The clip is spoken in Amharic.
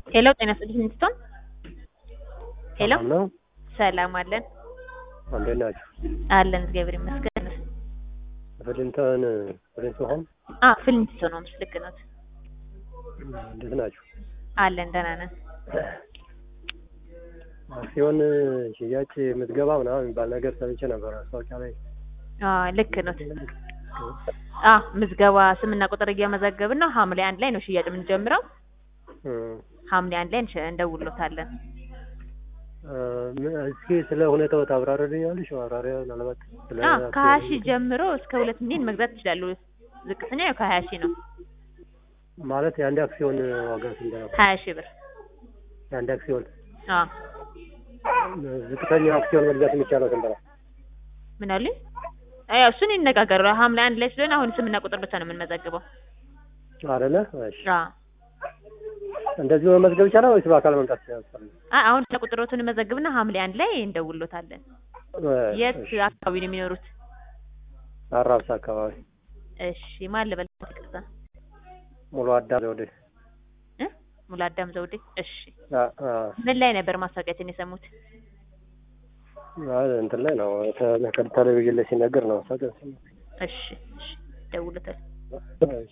ሄሎ ጤና ይስጥልኝ እንትን ሄሎ ሰላም ነው? ሰላም አለን እንዴት ናችሁ? አለን እግዚአብሔር ይመስገን። ፍሊንተን ፍሊንትሆን አ ፍሊንት ነው ልክ ነው። እንዴት ናችሁ? አለን ደህና ነን። አክሲዮን ሽያጭ ምዝገባ ምናምን የሚባል ነገር ሰምቼ ነበር ማስታወቂያ ላይ። አ ልክ ነው። አ ምዝገባ ስምና ቁጥር እየመዘገብን ነው። ሐምሌ አንድ ላይ ነው ሽያጭ የምንጀምረው። እም፣ ሐምሌ አንድ ላይ እንሽ- እንደውሎታለን። እ፣ እስኪ ስለ ሁኔታው ታብራሪልኛለሽ? ማብራሪያ ምናልባት ስለ አ ከሀያ አክሲዮን ሺህ ጀምሮ እስከ ሁለት ሚሊዮን መግዛት ይችላሉ። ዝቅተኛ ያው ከሀያ ሺህ ነው። ማለት የአንድ አክሲዮን ዋጋ ስንት ነው? ሀያ ሺህ ብር የአንድ አክሲዮን አ ዝቅተኛ አክሲዮን መግዛት የሚቻለው ስንት ነው? ምን አሉኝ? አይ እሱን ይነጋገሩ። ሐምሌ አንድ ላይ ስለሆነ አሁን ስምና ቁጥር ብቻ ነው የምንመዘግበው። አይደለ? እሺ። አ እንደዚህ መመዝገብ ይቻላል ወይስ በአካል መምጣት ይችላል? አ አሁን ቁጥሮቱን መዘግብና ሐምሌ አንድ ላይ እንደውሎታለን። የት አካባቢ ነው የሚኖሩት? አራብሳ አካባቢ እሺ ማን ልበል? ይቅርታ ሙሉ አዳም ዘውዴ። እ ሙሉ አዳም ዘውዴ። እሺ አ አ ምን ላይ ነበር ማስታወቂያችን የሰሙት? አይ እንትን ላይ ነው ተ- ቴሌቪዥን ላይ ሲነገር ነው። ሰቀ እሺ እሺ ደውሎታል። እሺ